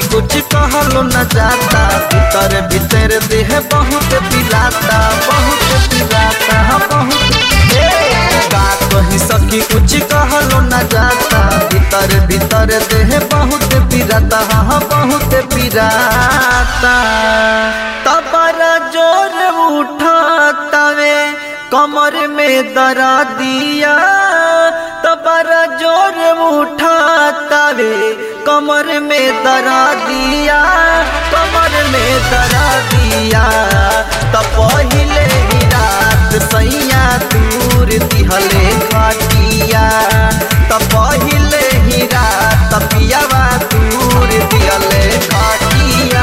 कुछ कहलो न जाता भीतर भीतर देह बहुत पिलाता बहुत पिलाता बहुत ए, का कही सखी कुछ कहलो न जाता भीतर भीतर देह बहुत पिराता हाँ बहुत पिराता तबर जोर उठातावे कमर में दरा दिया तबर जोर उठातावे कमर में दरा दिया कमर में दरा दिया त पहिले ही रात सैया दूर दिहले खटिया त पहिले ही रात पियावा दूर दिहले खटिया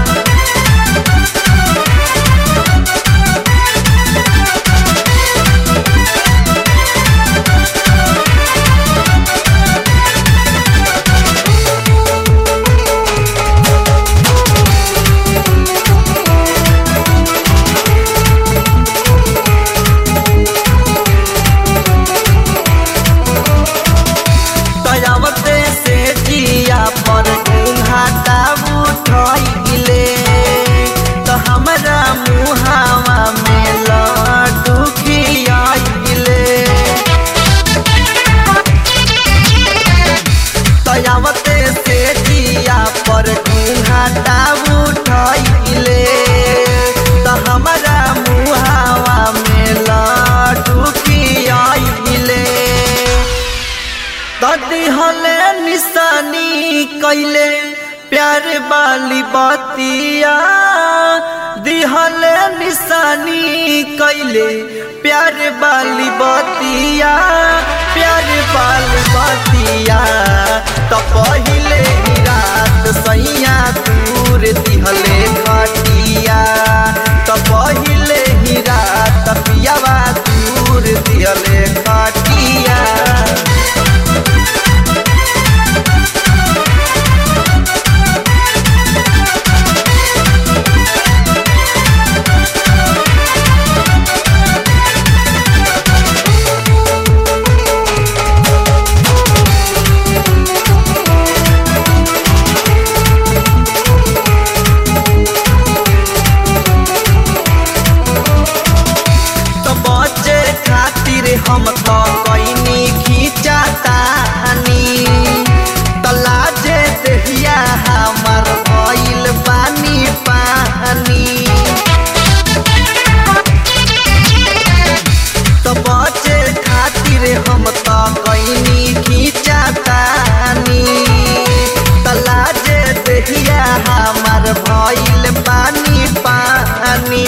दयावते से जिया पर घाटा उठले तो हमरा मुहावा में लड्डू खियाइले दयावते से जिया पर घाटा उठले तो हमरा मुहावा में लड्डू खियाइले दादी हले निशानी कैले प्यार वाली बातिया दिहले निशानी कैले प्यार वाली बातिया प्यार वाली बातिया तो पहिले ही रात सैया दूर दिहले खटिया तो पहिले ही रात पियावा दूर दिहले खटिया तो बचे खातिर हम तो कैनी खींचातानी तलाजे देहिया हमार भइल पानी पानी तो बचे खातिर हम तो कैनी खींचातानी तलाजे देहिया हमार भइल पानी पानी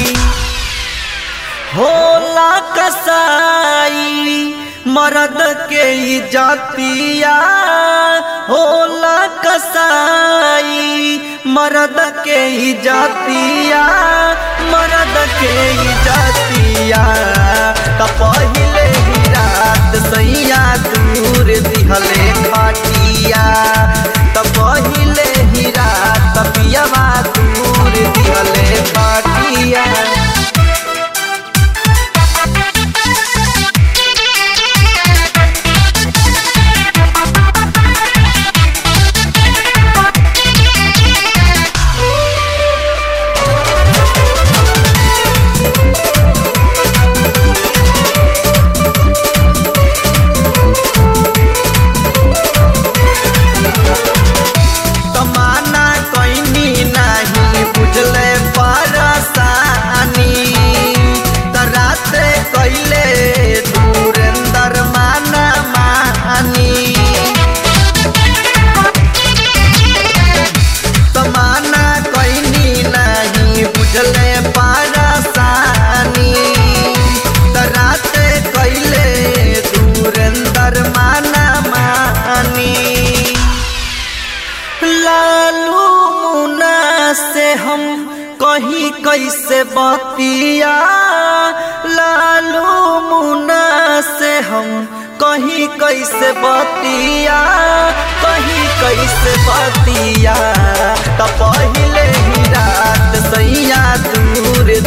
होला कसाई मर्द के जातिया होला कसाई मर्द के जातिया मर्द के जातिया त पहिले ही रात सैया दूर दिहले खटिया त पहिले ही रात पियावा दूर दिहले खटिया तमाना कैनी नहीं बुझले परसानी त राते कैले धुरेंदर माना मानी तमाना कैनी नहीं बुझले परसानी त राते कैले धुरेंदर माना मानी लालू मुना से हम कहीं कैसे बतिया लालू मुना से हम कहीं कैसे बतिया कहीं कैसे बतिया त पहिले ही रात सैया दूर